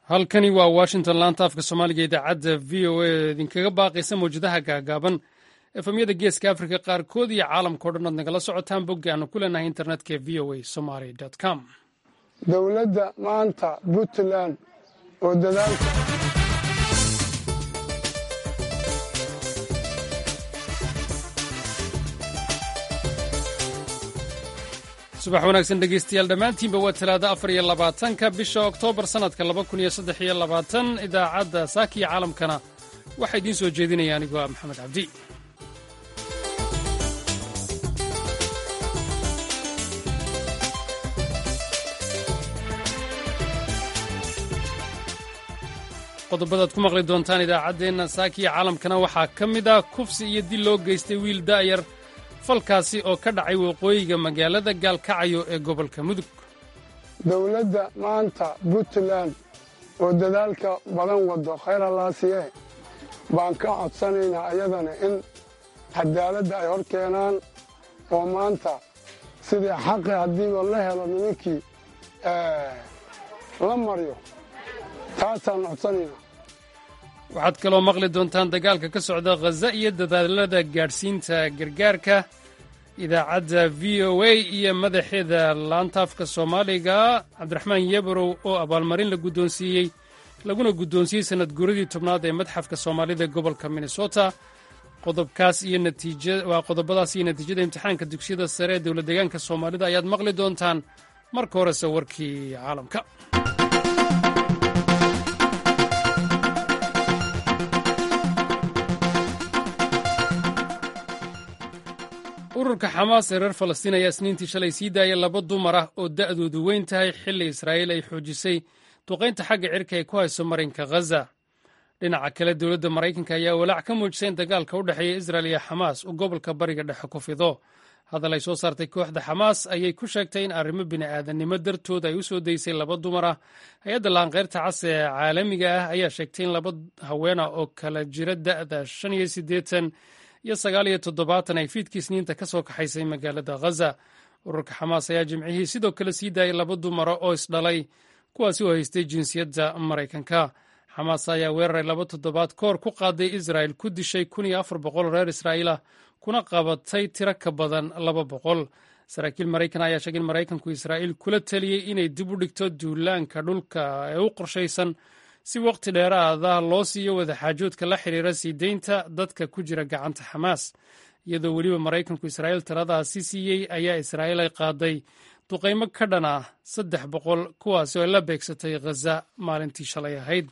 halkani waa washington laanta afka soomaaliga idaacadda v o a idinkaga baaqaysa mawjadaha gaagaaban efamyada geeska afrika qaarkood iyo caalamkao dhan oad nagala socotaan bogga aanu ku leenahay internetka v o a somaly com dowladda maanta puntland oo dadaalka subax wanaagsan dhegeystayaal dhammaantiinba waa talaado afar iyo labaatanka bisha oktoobar sannadka laba kun iyo saddex iyo labaatan idaacadda saakiya caalamkana waxaa idiin soo jeedinaya anigoo ah maxamed cabdi qodobadaad ku maqli doontaan idaacaddeenna saakiya caalamkana waxaa ka mid ah kufsi iyo dil loo geystay wiil da'yar falkaasi oo ka dhacay waqooyiga magaalada gaalkacayo ee gobolka mudug dowladda maanta puntland oo dadaalka badan waddo khayr allaasiye baan ka codsanaynaa ayadana in cadaaladda ay hor keenaan oo maanta sidii xaqi haddiiba la helo nimankii la maryo taasaan codsanaynaa waxaad kaloo maqli doontaan dagaalka ka socda khaza iyo dadaalada gaadhsiinta gargaarka idaacadda v o a iyo madaxeeda laantaafka soomaaliga cabdiraxmaan yabarow oo abaalmarin la guddoonsiiyey laguna guddoonsiiyey sannad guuradii tobnaad ee madxafka soomaalida gobolka minnesota qodobkaas iyo waa qodobadaas iyo natiijada imtixaanka dugsiyada sare ee dowlad deegaanka soomaalida ayaad maqli doontaan marka horese warkii caalamka ururka xamaas ee reer falastiin ayaa isniintii shalay sii daaya laba dumar ah oo da'doodu weyn tahay xilli israa'iil ay xoojisay duqaynta xagga cirka ay ku hayso marinka khaza dhinaca kale dowladda maraykanka ayaa walaac ka muujisay in dagaalka u dhexeeya israel iyo xamaas uu gobolka bariga dhexe ku fido hadal ay soo saartay kooxda xamaas ayay ku sheegtay in arrimo bini'aadannimo dartood ay u soo daysay laba dumar ah hay-adda laanqeyrta cas ee caalamiga ah ayaa sheegtay in laba haweena oo kala jira da'da shan iyo siddeetan iyo sagaal iyo toddobaatan ay fiidkii isniinta ka soo kaxaysay magaalada khaza ururka xamaas ayaa jimcihii sidoo kale sii daayay laba dumara oo isdhalay kuwaasi oo haystay jinsiyadda maraykanka xamaas ayaa weeraray laba toddobaad koor ku qaaday israa'el ku dishay kun iyo afar boqol reer israa'iil ah kuna qabatay tiro ka badan laba boqol saraakiil maraykan ayaa sheegay in maraykanku israa'iil kula taliyey inay dib u dhigto duulaanka dhulka ee u qorshaysan si waqti dheeraada loo siiyo wadaxaajoodka la xidhiira sii deynta dadka ku jira gacanta xamaas iyadoo weliba maraykanku israa'iil taladaasi siiyey ayaa israa'iil ay qaaday duqaymo ka dhan ah saddex boqol kuwaasi oo la beegsatay khaza maalintii shalay ahayd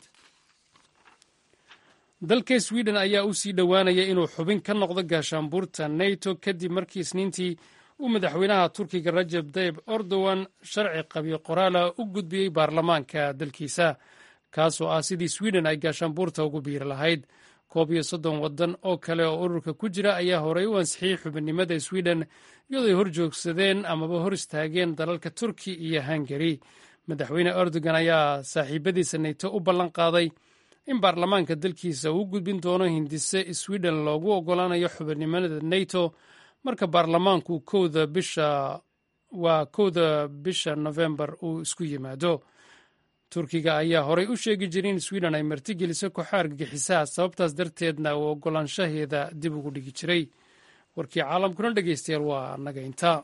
dalka sweden ayaa u sii dhowaanaya inuu xubin ka noqdo gaashaanbuurta nato kadib markii isniintii uu madaxweynaha turkiga rajab tayib erdogan sharci qabiyo qoraala u gudbiyey baarlamaanka dalkiisa kaasoo ah sidii sweden ay gaashaanbuurta ugu biiri lahayd koob iyo soddon waddan oo kale oo ururka ku jira ayaa horey u ansixiyey xubinnimada sweden iyadoo ay hor joogsadeen amaba hor istaageen dalalka turki iyo hungari madaxweyne erdogan ayaa saaxiibadiisa nato u ballan qaaday in baarlamaanka dalkiisa uu gudbin doono hindise sweden loogu oggolaanayo xubinnimada nato marka baarlamaanku kowda bisha waa kowda bisha nofembar uu isku yimaado turkiga ayaa horay u sheegi jiray in sweden ay martigeliso kooxo argagixisaha sababtaas darteedna uu oggolaanshaheeda dib ugu dhigi jiray warkii caalamkuna dhegeystayaal waa naga intaa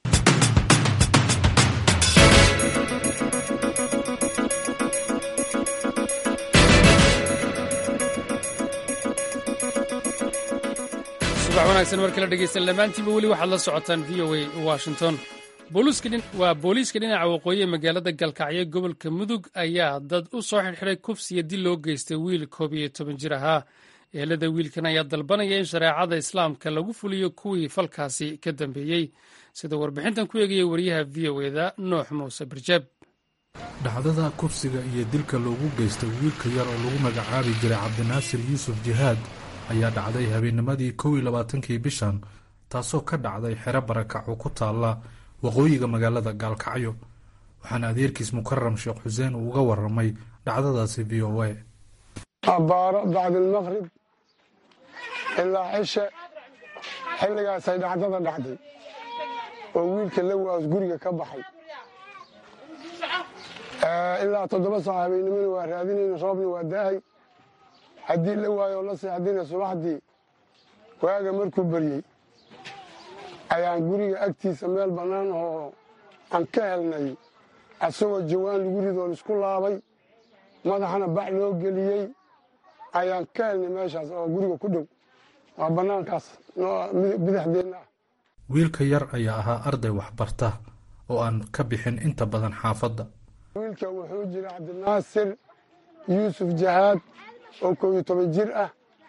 subax wanaagsan mar kale dhegeystayaal dhammaantiinba weli waxaad la socotaan v o a washington waa booliiska dhinaca waqooyi ee magaalada galkacyo gobolka mudug ayaa dad u soo xidhxidhay kufsiya dil loo geystay wiil koob iyo toban jir ahaa ehelada wiilkan ayaa dalbanaya in shareecada islaamka lagu fuliyo kuwii falkaasi ka dambeeyey sida warbixintan ku eegaya wariyaha v o eda noox muuse barjaab dhacdada kufsiga iyo dilka loogu geystay wiilka yar oo lagu magacaabi jiray cabdinaasir yuusuf jihaad ayaa dhacday habeennimadii kow iyo labaatankii bishan taasoo ka dhacday xero barakac oo ku taalla waqooyiga magaalada gaalkacyo waxaana adeerkiis mukaram sheekh xuseen uu uga waramay dhacdadaasi v o a abbaaro bacdilmaqrib ilaa cishe xilligaasay dhacdada dhacday oo wiilka lawaas guriga ka baxay ilaa toddoba saac habeennimona waa raadinayna roobna waa da'ay haddii la waayo la seexdina subaxdii waaga markuu beryey ayaan guriga agtiisa meel bannaan oo aan ka helnay asagoo jawaan lagu ridoo laisku laabay madaxana bac loo geliyey ayaan ka helnay meeshaas oo guriga ku dhow waa bannaankaas bidixdeenna ah wiilka yar ayaa ahaa arday waxbarta oo aan ka bixin inta badan xaafadda wiilka wuxuu jira cabdinaasir yuusuf jahaad oo koob iyo toban jir ah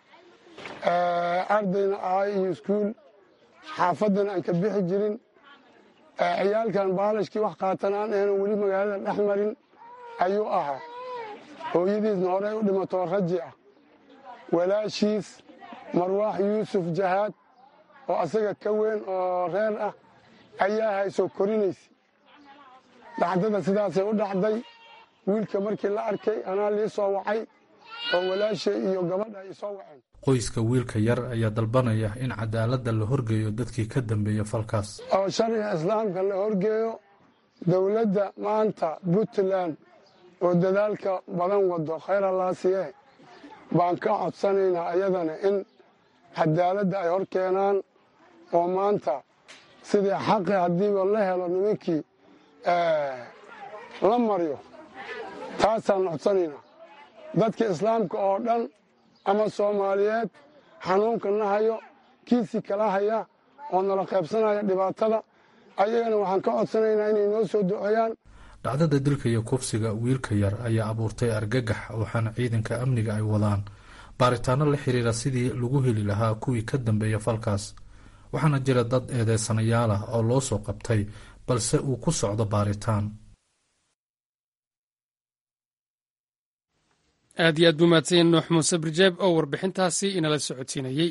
ardayna ahaa iyo iskuul xaafaddana aan ka bixi jirin ciyaalkan baalashkii wax qaatan aan ahayno weli magaalada dhex marin ayuu ahaa hooyadiisna horey u dhimatoo raji ah walaashiis marwaax yuusuf jahaad oo asaga ka weyn oo reer ah ayaa haysoo korinaysa dhacdada sidaasay u dhacday wiilka markii la arkay anaa lii soo wacay oo walaashay iyo gabadha ay soo waceen qoyska wiilka yar ayaa dalbanaya in cadaaladda la horgeeyo dadkii ka dambeeya falkaas oo sharciga islaamka la horgeeyo dowladda maanta puntland oo dadaalka badan wado khayr allaasiye baan ka codsanaynaa ayadana in cadaaladda ay hor keenaan oo maanta sidii xaqi haddiiba la helo nimankii la maryo taasaan codsanaynaa dadka islaamka oo dhan ama soomaaliyeed xanuunka na hayo kiisii kala haya oo nala qaybsanaya dhibaatada ayagana waxaan ka codsanaynaa inay noo soo duceeyaan dhacdada dilka iyo kufsiga wiilka yar ayaa abuurtay argagax waxaana ciidanka amniga ay wadaan baaritaano la xiriira sidii lagu heli lahaa kuwii ka dambeeya falkaas waxaana jira dad eedeysanayaal ah oo loo soo qabtay balse uu ku socdo baaritaan aad iyo aad buu mahadsan yahay nuux muuse birjeeb oo warbixintaasi inala socodsiinayey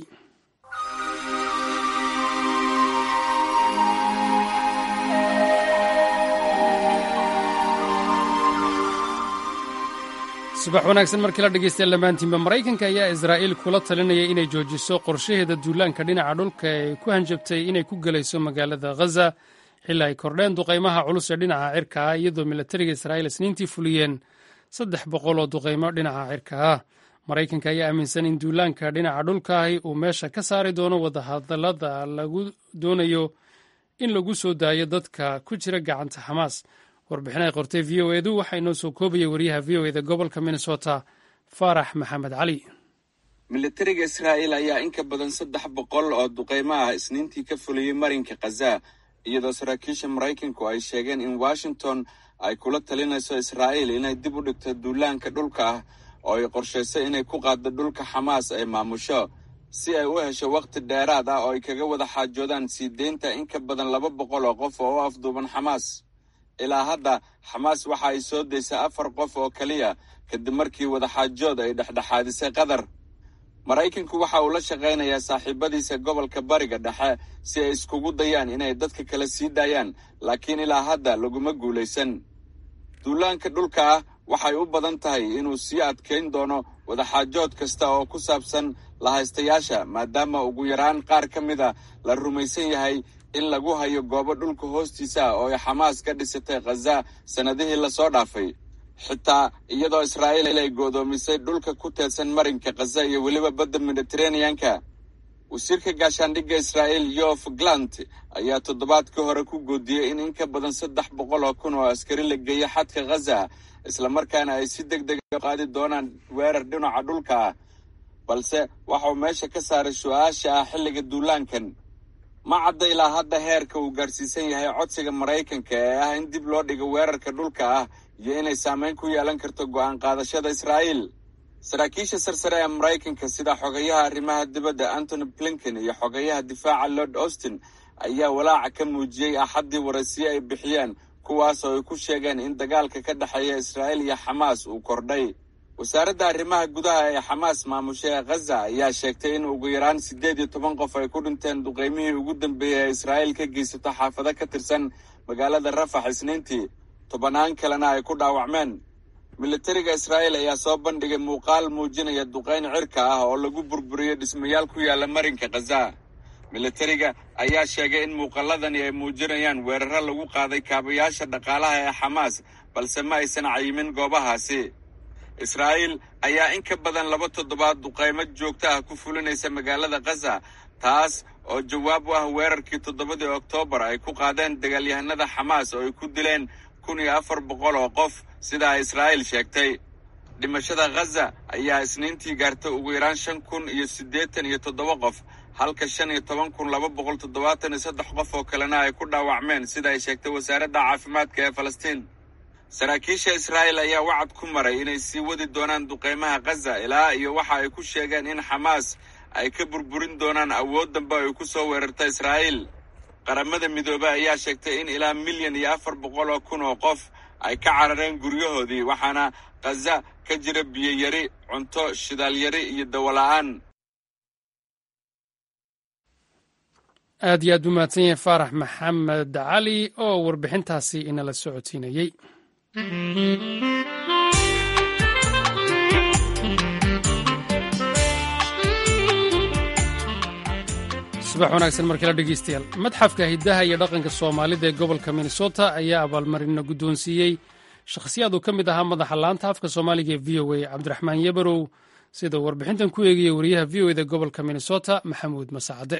subax wanaagsan markii la dhegeystayaal dhammaantiinba maraykanka ayaa israa'iil kula talinaya inay joojiso qorshaheeda duulaanka dhinaca dhulka ee ku hanjabtay inay ku gelayso magaalada ghaza xilli ay kordheen duqaymaha culus ee dhinaca cirka ah iyadoo milatariga israa'iil isniintii fuliyeen saddex boqol oo duqaymo dhinaca cirka ah maraykanka ayaa aaminsan in duulaanka dhinaca dhulkaahi uu meesha ka saari doono wadahadallada lagu doonayo in lagu soo daayo dadka ku jira gacanta xamaas warbixin ay qortay v o edu waxaa inoo soo koobaya wariyaha v o eda gobolka minnesota faarax maxamed cali milatariga israa'iil ayaa in ka badan saddex boqol oo duqaymo ah isniintii ka fuliyey marinka khaza iyadoo saraakiisha maraykanku ay sheegeen in washington ay kula talinayso israa'iil inay dib u dhigto duulaanka dhulka ah oo ay qorshayso inay ku qaaddo dhulka xamaas ay maamusho si ay u hesho wakhti dheeraad ah oo ay kaga wada xaajoodaan sii deynta in ka badan laba boqol oo qof oo u afduuban xamaas ilaa hadda xamaas waxa ay soo daysay afar qof oo keliya kadib markii wadaxaajood ay dhexdhexaadisay qatar maraykanku waxa uu la shaqaynayaa saaxiibadiisa gobolka bariga dhexe si ay iskugu dayaan inay dadka kale sii daayaan laakiin ilaa hadda laguma guulaysan duulaanka dhulka ah waxay u badan tahay inuu sii adkayn doono wadaxaajood kasta oo ku saabsan lahaystayaasha maadaama ugu yaraan qaar ka mida la rumaysan yahay in lagu hayo goobo dhulka hoostiisa ah oo ay xamaas ka dhisatay khaza sannadihii lasoo dhaafay xitaa iyadoo israa'iil ay go'doomisay dhulka ku teedsan marinka khaza iyo weliba badda mediteraneanka wasiirka gaashaandhigga israa'iil yof glant ayaa toddobaadkii hore ku goodiyey in in ka badan saddex boqol oo kun oo askari la geeyo xadka khaza islamarkaana ay si deg dega qaadi doonaan weerar dhinaca dhulka ah balse waxauu meesha ka saaray su-aasha ah xilliga duulaankan ma cadda ilaa hadda heerka uu gaarsiisan yahay codsiga maraykanka ee ah in dib loo dhigo weerarka dhulka ah iyo inay saameyn ku yeelan karto go'aan qaadashada israa'iil saraakiisha sarsare ee maraykanka sida xogayaha arrimaha dibadda antony blinken iyo xogayaha difaaca lord austin ayaa walaaca ka muujiyey axaddii waraysiyo ay bixiyeen kuwaas oo ay ku sheegeen in dagaalka ka dhexeeya israa'iil iyo xamaas uu kordhay wasaaradda arrimaha gudaha ee xamaas maamusha ee khaza ayaa sheegtay in ugu yaraan siddeed iyo toban qof ay ku dhinteen duqaymihii ugu dambeeyey ee israa'iil ka geysato xaafado ka tirsan magaalada rafax isniintii tobannaan kalena ay ku dhaawacmeen militariga israa'iil ayaa soo bandhigay muuqaal muujinaya duqayn cirka ah oo lagu burburiyey dhismayaal ku yaalla marinka khaza militariga ayaa sheegay in muuqaladani ay muujinayaan weeraro lagu qaaday kaabayaasha dhaqaalaha ee xamaas balse ma aysan cayimin goobahaasi israa'iil ayaa in ka badan laba toddobaad duqaymo joogto ah ku fulinaysa magaalada khaza taas oo jawaab u ah weerarkii toddobadii oktoobar ay ku qaadeen dagaalyahanada xamaas oo ay ku dileen kun iyo afar boqol oo qof sidaa israa'iil sheegtay dhimashada khaza ayaa isniintii gaartay ugu yaraan shan kun iyo siddeetan iyo toddoba qof halka shan iyo toban kun laba boqol toddobaatan iyo saddex qof oo kalena ay ku dhaawacmeen sida ay sheegtay wasaaradda caafimaadka ee falastiin saraakiisha israa'iil ayaa wacad ku maray inay sii wadi doonaan duqaymaha khaza ilaa iyo waxa ay ku sheegeen in xamaas ay ka burburin doonaan awood dambe ay ku soo weerarta israa'iil qaramada midoobey ayaa sheegtay in ilaa milyan iyo afar boqol oo kun oo qof ay ka carareen guryahoodii waxaana khaza ka jira biyo yari cunto shidaal yari iyo dawola'aan aad iyo aad u mahadsan yahay faarax maxamed cali oo warbixintaasi inala socodsiinayey subax wanaagsan markala dhegeystayaal madxafka hiddaha iyo dhaqanka soomaalida ee gobolka minnesota ayaa abaalmarina guddoonsiiyey shakhsiyaad uu ka mid ahaa madaxa laanta afka soomaaliga ee v o a cabdiraxmaan yabarow sida uu warbixintan ku eegaya wariyaha v o eda gobolka minnesota maxamuud masacade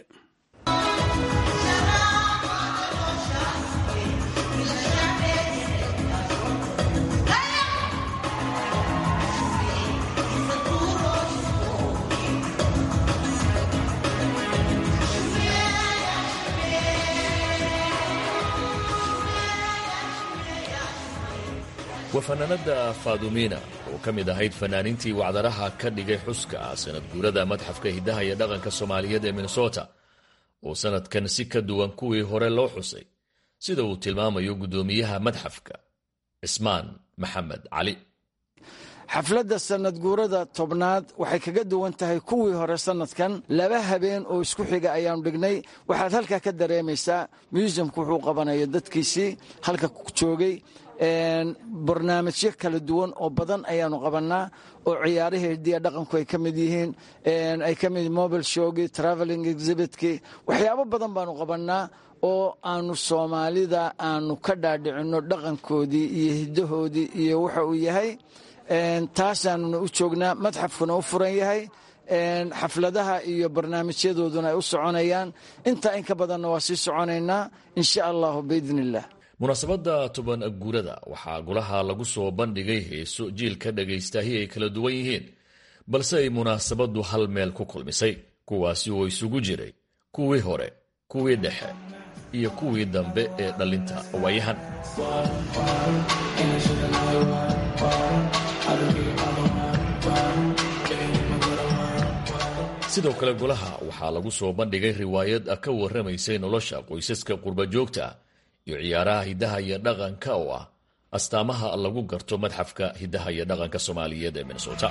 waa fanaanada faadumiina oo ka mid ahayd fanaaniintii wacdaraha ka dhigay xuska sanad guurada madxafka hiddaha iyo dhaqanka soomaaliyeed ee minnesota oo sanadkan si ka duwan kuwii hore loo xusay sida uu tilmaamayo guddoomiyaha madxafka cismaan maxamed cali xafladda sanad guurada tobnaad waxay kaga duwan tahay kuwii hore sanadkan laba habeen oo isku xiga ayaanu dhignay waxaad halkaa ka dareemaysaa museumku wuxuu qabanaya dadkiisii halka joogay barnaamijyo kala duwan oo badan ayaanu qabannaa oo ciyaarihii hidiya dhaqanku ay ka mid yihiin ay ka mid mobile showgii traveling exhibitkii waxyaabo badan baanu qabannaa oo aanu soomaalida aanu ka dhaadhicinno dhaqankoodii iyo hiddahoodii iyo waxa uu yahay taasaanuna u joognaa madxafkuna u furan yahay xafladaha iyo barnaamijyadooduna ay u soconayaan intaa in ka badanna waa sii soconaynaa insha allahu biidn illah munaasabadda toban guurada waxaa golaha lagu soo bandhigay heeso jiilka dhagaystahi ay kala duwan yihiin balse ay munaasabaddu hal meel ku kulmisay kuwaasi oo isugu jiray kuwii hore kuwii dhexe iyo kuwii dambe ee dhallinta waayahan sidoo kale golaha waxaa lagu soo bandhigay riwaayad ka warramaysay nolosha qoysaska qurbajoogta iyo ciyaaraha hiddaha iyo dhaqanka oo ah astaamaha lagu garto madxafka hiddaha iyo dhaqanka soomaaliyeed ee minnesota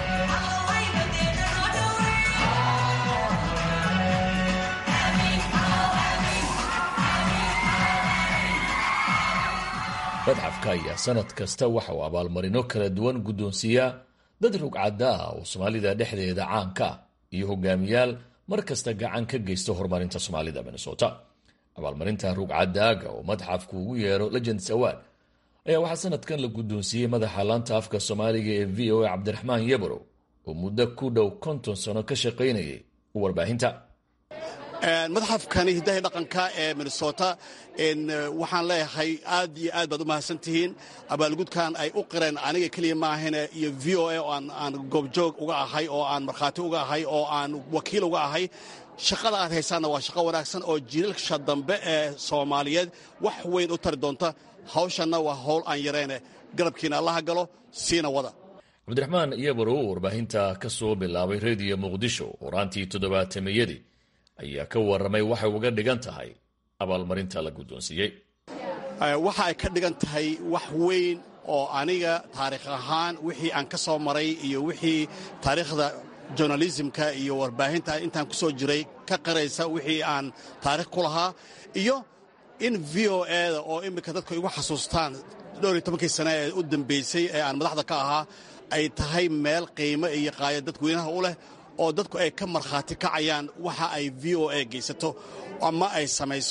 madxafka ayaa sanad kasta waxa uu abaalmarino kala duwan guddoonsiiyaa dad rugcadda ah oo soomaalida dhexdeeda caanka ah iyo hogaamiyaal mar kasta gacan ka geysta horumarinta soomaalida minnesota abaalmarinta rugcadaaga oo madxafku ugu yeero legends award ayaa waxaa sanadkan la guddoonsiiyey madaxa laanta afka soomaaliga ee v o a cabdiraxmaan yabarow oo muddo ku dhow konton sano ka shaqaynayay warbaahinta madxafkani hiddaha dhaqanka ee minnesota waxaan leeyahay aad iyo aad baad u mahadsantihiin abaalgudkan ay u qireen aniga keliya maahane iyo v o a oo aan goobjoog uga ahay oo aan markhaati uga ahay oo aan wakiil uga ahay shaqada aad haysaanna waa shaqo wanaagsan oo jiilalsha dambe ee soomaaliyeed wax weyn u tari doonta hawshanna waa howl aan yarayne garabkiina allaha galo siina wada cabdiraxmaan yabarow warbaahinta ka soo bilaabay rediyo muqdisho horaantii toddobaatameyadii ayaa ka warramay waxay uga dhigan tahay abaalmarinta la guddoonsiiyey waxa ay ka dhigan tahay wax weyn oo aniga taariikh ahaan wixii aan ka soo maray iyo wixii taariikhda journalismka iyo warbaahinta intaan ku soo jiray ka qaraysa wixii aan taarikh ku lahaa iyo in v o eda oo iminka dadku igu xasuustaan dhowr iyo tobankii sane ee u dambaysay ee aan madaxda ka ahaa ay tahay meel qiimo iyo qaaya dadweynaha u leh oo dadku ay ka markhaati kacayaan waxa ay v o a geysato ama ay samayso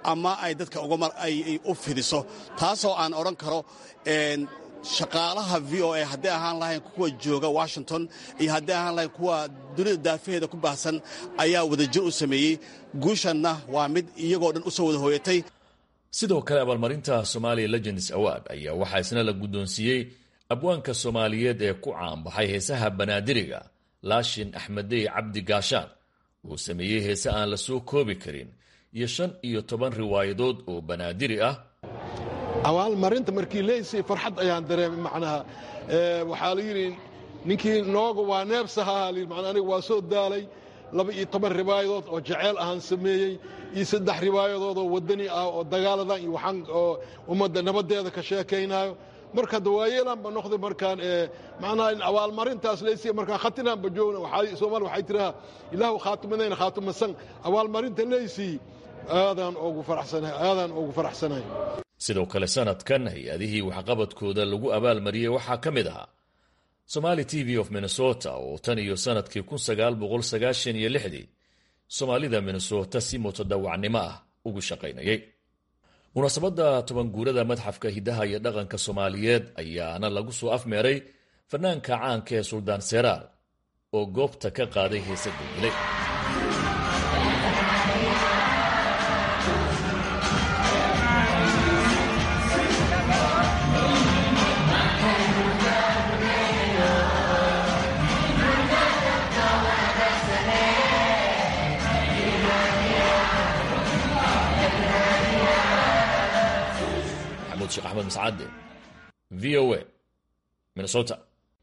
ama ay dadka ay u fidiso taasoo aan odhan karo shaqaalaha v o a hadday ahaan lahayn kuwa jooga washington iyo hadday ahaan lahayn kuwa dunida daafaheeda ku baahsan ayaa wadajir u sameeyey guushanna waa mid iyagoo dhan u soo wada hooyatay sidoo kale abaalmarinta somalia legends award ayaa waxaa isna la guddoonsiiyey abwaanka soomaaliyeed ee ku caanbaxay heesaha banaadiriga laashin axmedey cabdi gaashaan uu sameeyey heese aan la soo koobi karin iyo shan iyo toban riwaayadood oo banaadiri ah abaalmarinta markii leysay farxad ayaan dareemay macnaha waxaa la yidhi ninkii nooga waa neebsahaa man aniga waa soo daalay laba iyo toban riwaayadood oo jaceyl ahaan sameeyey iyo saddex riwaayadood oo wadani ah oo dagaaladan iyo waxaan oo ummadda nabaddeeda ka sheekaynaayo marka dawaayeelaanba noqday markaan macnaha in abaalmarintaas leysay markaan khatinaanba joogna soomaali waxay tirahaa ilaahu khaatimadayna khaatimasan abaalmarinta leysay aadaan ugu faraxsanahay aadaan ugu faraxsanahay sidoo kale sanadkan hay-adihii waxqabadkooda lagu abaalmariyey waxaa ka mid ahaa somali t v of minnesota oo tan iyo sanadkii kun sagaal boqol sagaashan iyo lixdii soomaalida minnesota si mutadawacnimo ah ugu shaqaynayay munaasabadda toban guurada madxafka hiddaha iyo dhaqanka soomaaliyeed ayaana lagu soo afmeeray fanaanka caanka ee suldaan seraal oo goobta ka qaaday heese gulgilay sheekh axmed mascade v o a minnesota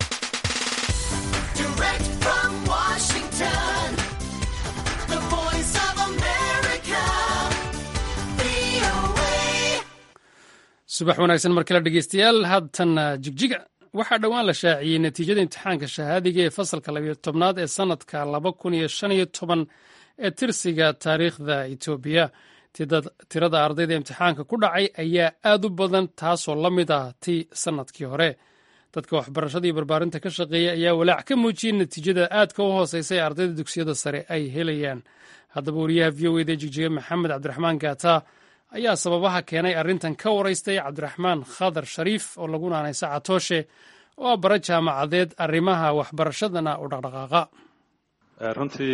subax wanaagsan mar kale dhegeystayaal haatan jigjiga waxaa dhowaan la shaaciyey natiijada imtixaanka shahaadiga ee fasalka labiyo tobnaad ee sanadka laba kun iyo shan iyo toban ee tirsiga taariikhda etoobiya tirada ardayda imtixaanka ku dhacay ayaa aad u badan taasoo la mid ah ti sannadkii hore dadka waxbarashada iyo barbaarinta ka shaqeeya ayaa walaac ka muujiyey natiijada aadka u hooseysa ee ardayda dugsiyada sare ay helayaan haddaba wariyaha v o eda jigjiga maxamed cabdiraxmaan gaata ayaa sababaha keenay arrintan ka waraystay cabdiraxmaan khadar shariif oo lagu naanaysa catooshe oo ah bara jaamacadeed arrimaha waxbarashadana u dhaqdhaqaaqa runtii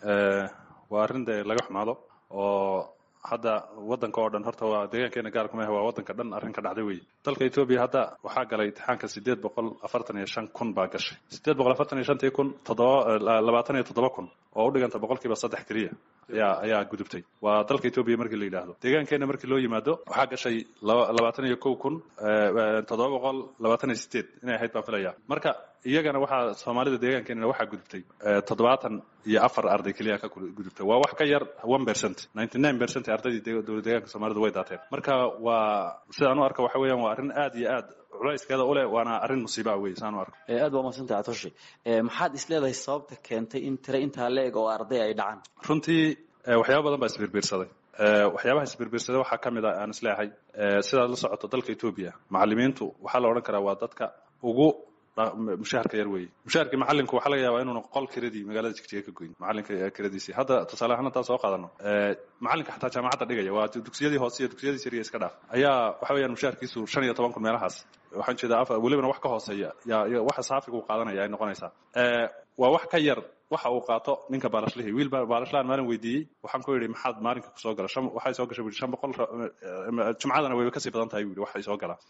waa arrin dee laga xumaado oo hadda wadanka oo dhan horta waa deegaankeena gaarku maaha waa wadanka dhan arrin ka dhacday wey dalka etoobiya hadda waxaa galay imtixaanka sideed boqol afartan iyo shan kun baa gashay sideed boqol afartan iyo shantii kun toddoba labaatan iyo toddoba kun oo u dhiganta boqolkiiba saddex keliya ayaa ayaa gudubtay waa dalka etoobiya markii la yidhaahdo deegaankeena markii loo yimaado waxaa gashay labaatan iyo kow kun toddoba boqol labaatan iyo sideed inay ahayd baan filaya marka iyagana waxaa soomaalida deegaankeenana waxaa gudubtay toddobaatan iyo afar arday keliya ka gudubtay waa wax ka yar one percent ninety nine percent ardaydii dowlad deegaanka soomaalida way daateen marka waa sidaan u arka waxa weeyaan waa arrin aad iyo aad culayskeeda u leh waana arrin musiiba wey saan u arka aad waa madsantay atoshi maxaad isleedahay sababta keentay in tire intaa la-eg oo arday ay dhacaan runtii waxyaaba badan baa isbiirbiirsaday waxyaabaha isbiirbiirsaday waxaa ka mid ah aan isleeyahay sidaad la socoto dalka etoobiya macalimiintu waxaa la odhan karaa waa dadka ugu mushaharka yar weeye mushaharkii macalinku waxaa laga yaabaa inuuna qol kiradii magaalada jigjiga ka goyn macalinka kiradiisii hadda tusaale ahaan haddaan soo qaadano macalinka xataa jaamacadda dhigaya waa dugsiyadii hoose iyo dugsiyadii sariya iska dhaaf ayaa waxa weeyaan mushaharkiisu shan iyo toban kun meelahaas waxaan jeedaa welibana wax ka hooseeya yaa waxa saafiga uu qaadanaya ay noqonaysaa waa wax ka yar waxa uu qaato ninka baalashlihii wiil baalashlahan maalin weydiiyey waxaan ku yidhi maxaad maalinka kusoo gala shan waxay soo gashay bui shan boqol jumcadana wayba kasii badan tahay bui waxay soo galaa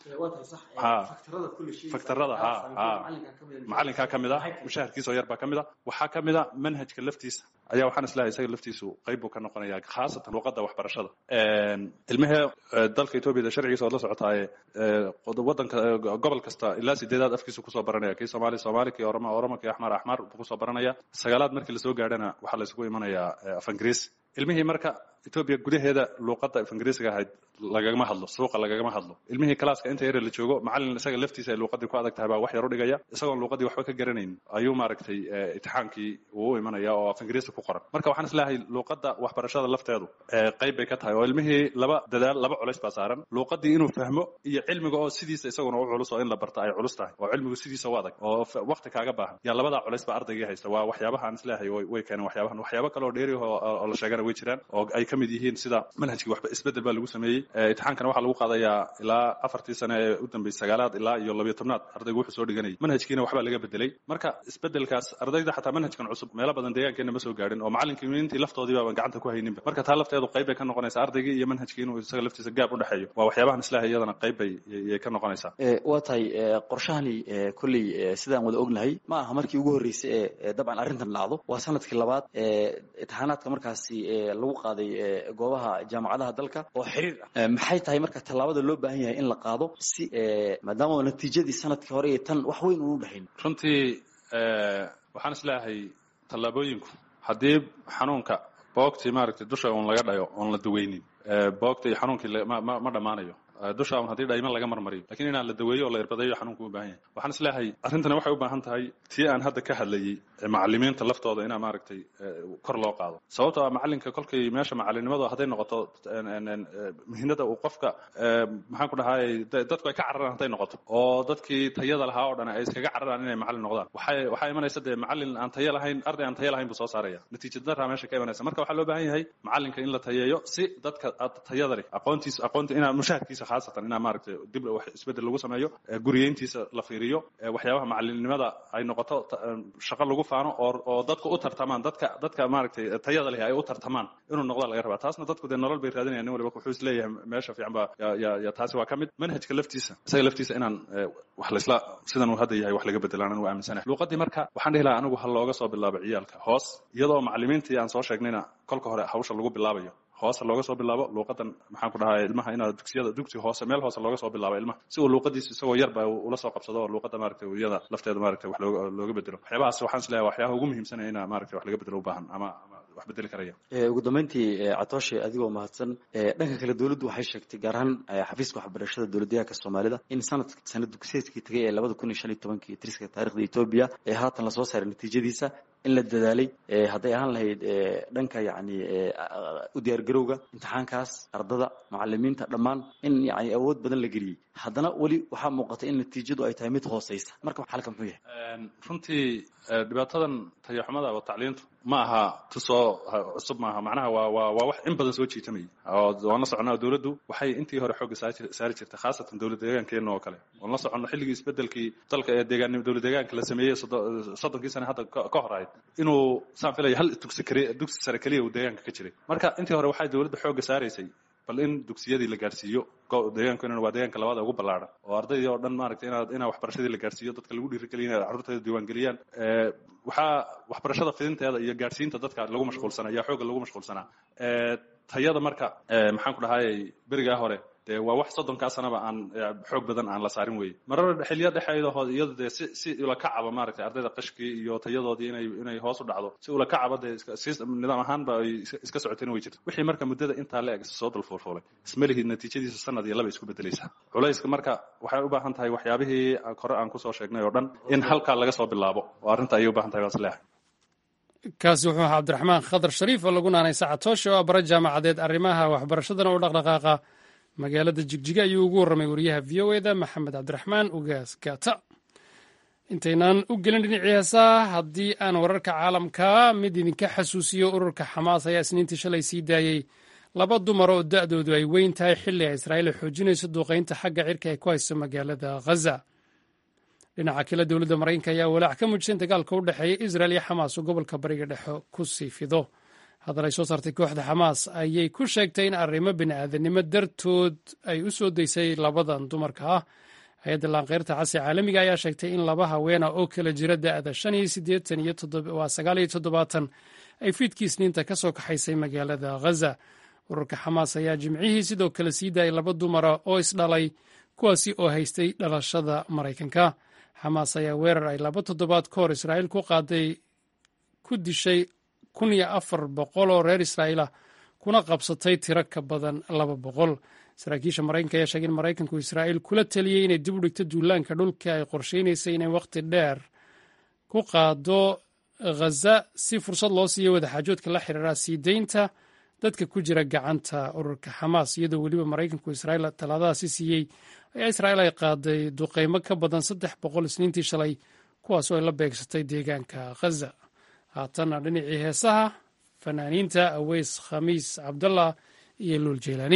ha faktarada ha ha macalinkaa ka mid a mushaharkiisoo yar baa ka mid a waxaa ka mid a manhajka laftiisa ayaa waxaan islahay isaga laftiisu qayb buu ka noqonaya khaasatan luqadda waxbarashada ilmahee dalka etoobiya sharcigiisa ood la socotaaye wadanka gobol kasta ilaa sideedaad afkiisu kusoo baranaya kii soomaali soomaali kii oroma oroma kii axmar axmar buu kusoo baranaya sagaalaad markii lasoo gaadhana waxaa la isugu imanayaa af ingiriis ilmihii marka etoobiya gudaheeda luuqadda af ingiriisiga ahayd lagagama hadlo suuqa lagagama hadlo ilmihii kalaaska inta yare la joogo macalin isaga laftiisa ay luuqadii ku adag tahay baa wax yar u dhigaya isagoon luuqadii waxba ka garanayn ayuu maaragtay itixaankii uu u imanaya oo af ingiriisi ku qoran marka waxaan isleeyahay luuqadda waxbarashada lafteedu qayb bay ka tahay oo ilmihii laba dadaal laba culays baa saaran luuqadii inuu fahmo iyo cilmiga oo sidiisa isaguna u culus oo in la barta ay culus tahay oo cilmigu sidiisa u adag oo waqti kaaga baahan yaa labadaa culays baa ardaygii haysta waa waxyaabaha aan isleeyahay way keeneen waxyaabahan waxyaabo kale oo dheeri oo la sheegana way jiraan oo ay ka mid yihiin sida manhajkii waxba isbedel baa lagu sameeyey imtixaankana waxaa lagu qaadayaa ilaa afartii sane ee u dambeysay sagaalaad ilaa iyo labiyo tobnaad ardaygu wuxuu soo dhiganayay manhajkiina waxbaa laga bedelay marka isbedelkaas ardayda xataa manhajkan cusub meelo badan deegaankeena ma soo gaadhin oo macallinkii laftoodii baaban gacanta ku hayninba marka taa lafteedu qayb bay ka noqonaysaa ardaygii iyo manhajkii inuu isaga laftiisa gaab u dhexeeyo waa waxyaabahan islaahay iyadana qayb bay yay ka noqonaysaa waa tahay qorshahani kolley sidaan wada ognahay ma aha markii ugu horreysay ee dabcan arrintan dhacdo waa sanadkii labaad imtixaanaadka markaasi lagu qaaday goobaha jaamacadaha dalka oo xiriir ah maxay tahay marka tallaabada loo baahan yahay in la qaado si maadaama natiijadii sanadkii hore iyo tan wax weyn unu dhexayn runtii waxaan isleeyahay tallaabooyinku haddii xanuunka boogtii maaragtay dusha uun laga dhayo oon la daweynin boogta iyo xanuunkii ma dhammaanayo dusha un haddii dhayman laga marmariyo lakiin inaan la daweeyo oo la irbadayo xanuunku u baahan yahay waxaan isleeyahay arrintani waxay u baahan tahay tii aan hadda ka hadlayey macalimiinta laftooda inaa maaragtay kor loo qaado sababtoo ah macalinka kolkay meesha macalinimadu hadday noqoto muhiimada uu qofka maxaan ku dhahay dadku ay ka cararaan hadday noqoto oo dadkii tayada lahaa oo dhan ay iskaga cararaan inay macalin noqdaan waxay waxaa imanaysa dee macalin aan tayo lahayn arday aan tayo lahayn buu soo saaraya natiija daraa meesha ka imanaysa marka waxaa loo baahan yahay macalinka in la tayeeyo si dadka tayada leh aqoontiisa aqoonta inaa mushaharkiisa khaasatan inaa maaragtay dib wax isbedel lagu sameeyo guriyeyntiisa la fiiriyo waxyaabaha macalinimada ay noqoto shaqo lagu faano oo oo dadku u tartamaan dadka dadka maaragtay tayada leh ay u tartamaan inuu noqda laga rabaa taasna dadku dee nolol bay raadinayaan nin waliba wuxuu isleeyahay meesha fiican baa ya ya taasi waa ka mid manhajka laftiisa isaga laftiisa inaan wax laisla sidan uu hadda yahay wax laga bedelaan anigu aaminsanahay luuqadii marka waxaan dhihi lahaa anigu ha looga soo bilaabo ciyaalka hoos iyadoo macalimiintii aan soo sheegnayna kolka hore hawsha lagu bilaabayo hoose looga soo bilaabo luuqadan maxaan ku dhahay ilmaha inaad dugsiyada dugsi hoose meel hoose looga soo bilaabo ilmaha si uu luuqadiisa isagoo yarba ula soo qabsado oo luuqada maaragtay iyada lafteeda maaragtay wax looga looga bedelo waxyaabahaas waxaan isleeyahay waxyaabaha ugu muhiimsanaya ina maaragtay wax laga bedelo u baahan ama wax bedeli karaya ugu dambeyntii catooshe adigoo mahadsan dhanka kale dowladdu waxay sheegtay gaar ahaan xafiiska waxbarashada dowladdeegaanka soomaalida in sanad sanad dugsiyeedkii tagay ee labada kun iyo shan iyo tobankii tiriska taarikhda etoobiya ee haatan lasoo saaray natiijadiisa in la dadaalay hadday ahaan lahayd dhanka yacni u diyaargarowga imtixaankaas ardada macalimiinta dhammaan in yani awood badan la geliyey haddana weli waxaa muuqata in natiijadu ay tahay mid hooseysa marka xalka muxuu yahay runtii dhibaatadan tayaxumada oo tacliintu ma aha tusoo cusub maaha macnaha waa waa waa wax in badan soo jiitamayay oo waan la soconaa dowladdu waxay intii hore xoogga saari jirtay khaasatan dowlad deegaankeena oo kale waan la soconno xilligii isbedelkii dalka ee deegaan dowlad deegaanka la sameeyey soddonkii sane hadda ka hor ahayd inuu saan filaya hal dugsi kaliya dugsi sare keliya uu deegaanka ka jiray marka intii hore waxay dowladda xoogga saaraysay bal in dugsiyadii la gaarsiiyo deegaankeena waa deegaanka labaad ee ugu ballaaran oo ardaydii oo dhan maaragtay inaad inaa waxbarashadii la gaarsiiyo dadka lagu dhiirigeliyo inay carruurteeda diiwaangeliyaan waxaa waxbarashada fidinteeda iyo gaadhsiinta dadka lagu mashquulsanaa ayaa xoogga lagu mashquulsanaa tayada marka maxaan ku dhahayay berigaa hore dee waa wax soddonkaa sanaba aan xoog badan aan la saarin weye marar xiliya dhexeedahood iyado dee si si ula kacaba maaragtay ardayda qashkii iyo tayadoodii inay inay hoos u dhacdo si ula kacaba dee si nidaam ahaanba ay iska socotayna way jirta wixii marka muddada intaa la eg soo dulfuulfuulay ismalihid natiijadiisa sanad iyo laba isku bedelaysaa culayska marka waxay u baahan tahay waxyaabihii hore aan kusoo sheegnay oo dhan in halkaa laga soo bilaabo oo arrinta ayay u baahan tahay baan isleeyahay kaasi wuxuu ahaa cabdiraxmaan khadar shariif oo lagu naanay sacatooshe oo bara jaamacadeed arrimaha waxbarashadana u dhaqdhaqaaqa magaalada jigjiga ayuu ugu warramay wariyaha v o eda maxamed cabdiraxmaan ugaas gaata intaynaan u gelin dhinacii heesaa haddii aan wararka caalamka mid idinka xasuusiyo ururka xamaas ayaa isniintii shalay sii daayey laba dumar oo da'doodu ay weyn tahay xilli ay israa'iil xoojinayso duuqaynta xagga cirka ee ku hayso magaalada ghaza dhinaca kale dowladda maraykanka ayaa walaac ka muujisay in dagaalka u dhexeeya israel iyo xamaas oo gobolka bariga dhexe ku sii fido haddana ay soo saartay kooxda xamaas ayay ku sheegtay in arrimo bini'aadanimo dartood ay u soo daysay labadan dumarka ah hay-adda laanqeyrta casi caalamiga ayaa sheegtay in laba haweena oo kala jira da'da shan iyo siddeetan iyo waa sagaal iyo toddobaatan ay fiidkii isniinta ka soo kaxaysay magaalada ghaza ururka xamaas ayaa jimcihii sidoo kale sii daayay laba dumara oo isdhalay kuwaasi oo haystay dhalashada maraykanka xamaas ayaa weerar ay laba toddobaad ka hor israa'iil ku qaaday ku dishay kun iyo afar boqol oo reer israa'iil ah kuna qabsatay tiro ka badan laba boqol saraakiisha maraykanka ayaa sheegay in maraykanku israa'iil kula taliyey inay dib u dhigto duulaanka dhulka ay qorsheynaysay inay wakhti dheer ku qaado ghaza si fursad loo siiyo wadaxaajoodka la xiriira sii deynta dadka ku jira gacanta ururka xamaas iyadoo weliba maraykanku israa'iil talaadadaasi siiyey ayaa israa'iil ay qaaday duqeymo ka badan saddex boqol isniintii shalay kuwaasoo ay la beegsatay deegaanka ghaza haatanna dhinacii heesaha fanaaniinta aweys khamiis cabdallah iyo luul jeylaani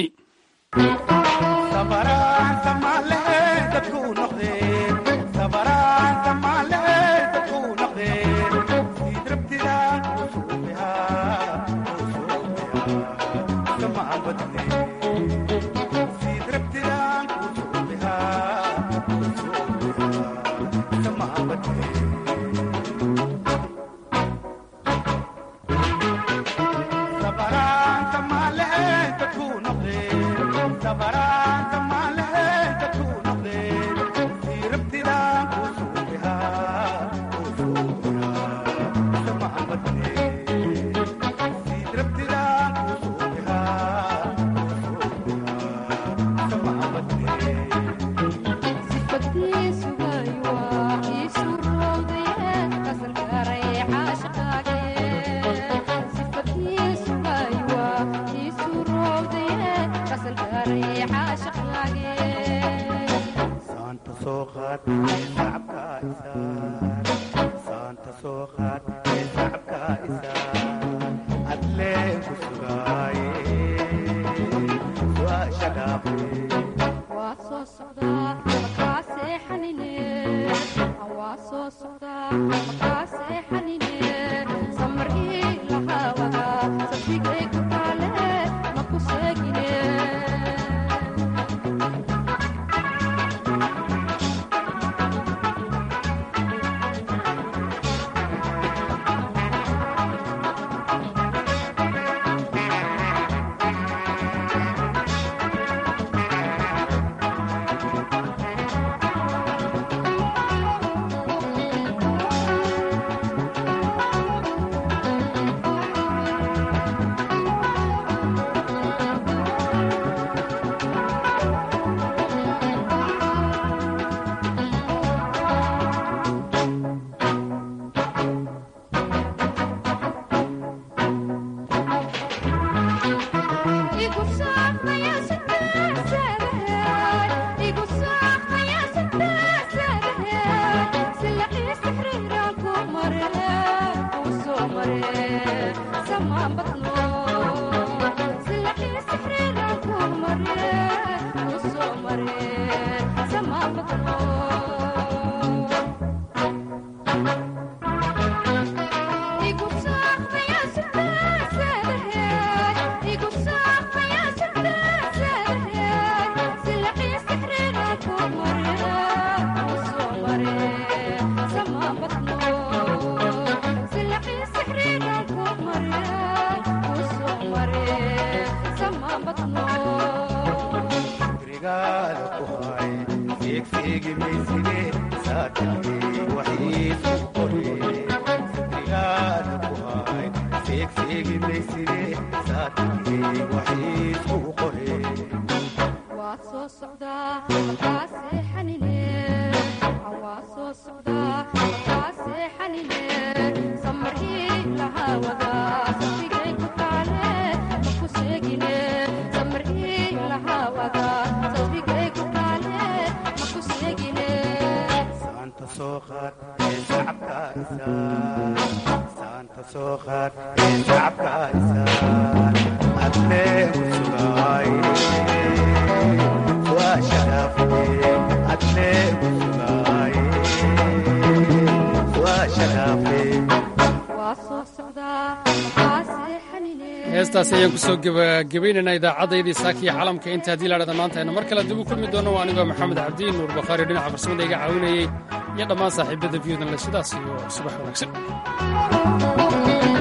heestaasi ayaan kusoo gebagabaynaynaa idaacaddaydii saakiya calamka inta haddii laadhada maanta aynu mar kale dib u kulmi doono waa anigoo maxamed cabdiin nuur bakhaari dhinaca farsamada iga caawinayey iyo dhammaan saaxiibada viyudan le sidaas iyo subax wanaagsan